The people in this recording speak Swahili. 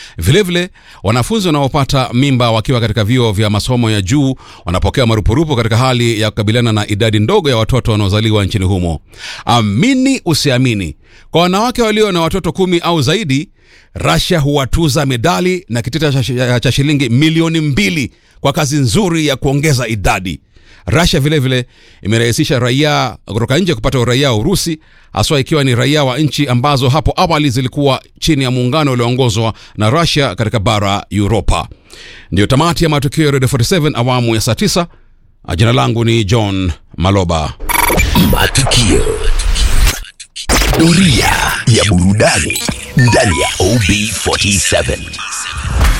Vilevile, wanafunzi wanaopata mimba wakiwa katika vyuo vya masomo ya juu wanapokea marupurupu katika hali ya kukabiliana na idadi ndogo ya watoto wanaozaliwa nchini humo. Amini usiamini, kwa wanawake walio na watoto kumi au zaidi, Russia huwatuza medali na kitita cha, cha shilingi milioni mbili kwa kazi nzuri ya kuongeza idadi. Russia vilevile imerahisisha raia kutoka nje kupata uraia wa Urusi, haswa ikiwa ni raia wa nchi ambazo hapo awali zilikuwa chini ya muungano ulioongozwa na Russia katika bara Europa. Ndiyo tamati ya matukio ya Radio 47 awamu ya saa 9. Jina langu ni John Maloba. Matukio. Doria ya burudani ndani ya OB47.